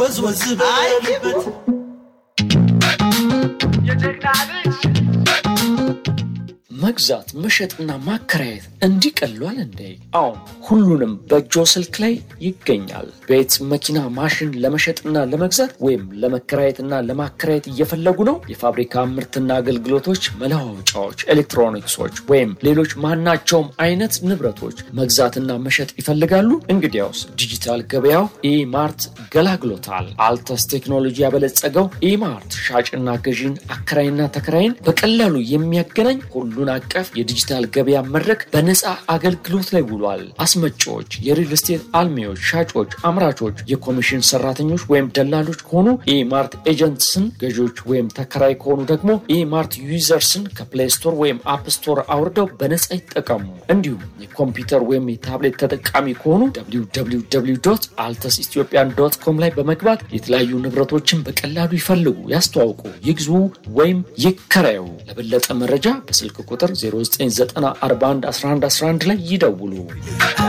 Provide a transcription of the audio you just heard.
ወዝወዝ በልበት መግዛት መሸጥና ማከራየት እንዲህ ቀሏል እንዴ? አሁን ሁሉንም በእጆ ስልክ ላይ ይገኛል። ቤት፣ መኪና፣ ማሽን ለመሸጥና ለመግዛት ወይም ለመከራየትና ለማከራየት እየፈለጉ ነው? የፋብሪካ ምርትና አገልግሎቶች፣ መለዋወጫዎች፣ ኤሌክትሮኒክሶች ወይም ሌሎች ማናቸውም አይነት ንብረቶች መግዛትና መሸጥ ይፈልጋሉ? እንግዲያውስ ዲጂታል ገበያው ኢማርት ገላግሎታል። አልተስ ቴክኖሎጂ ያበለጸገው ኢማርት ሻጭና ገዢን አከራይና ተከራይን በቀላሉ የሚያገናኝ ሁሉን አቀፍ የዲጂታል ገበያ መድረክ በነፃ አገልግሎት ላይ ውሏል። አስመጪዎች፣ የሪል ስቴት አልሚዎች፣ ሻጮች፣ አምራቾች፣ የኮሚሽን ሰራተኞች ወይም ደላሎች ከሆኑ ኢማርት ኤጀንትስን፣ ገዢዎች ወይም ተከራይ ከሆኑ ደግሞ ኢማርት ዩዘርስን ከፕሌይ ስቶር ወይም አፕ ስቶር አውርደው በነፃ ይጠቀሙ። እንዲሁም የኮምፒውተር ወይም የታብሌት ተጠቃሚ ከሆኑ አልተስ ኢትዮጵያን ዶት ኮም ላይ በመግባት የተለያዩ ንብረቶችን በቀላሉ ይፈልጉ፣ ያስተዋውቁ፣ ይግዙ ወይም ይከራዩ። ለበለጠ መረጃ በስልክ ቁጥር 0994111111 ላይ ይደውሉ።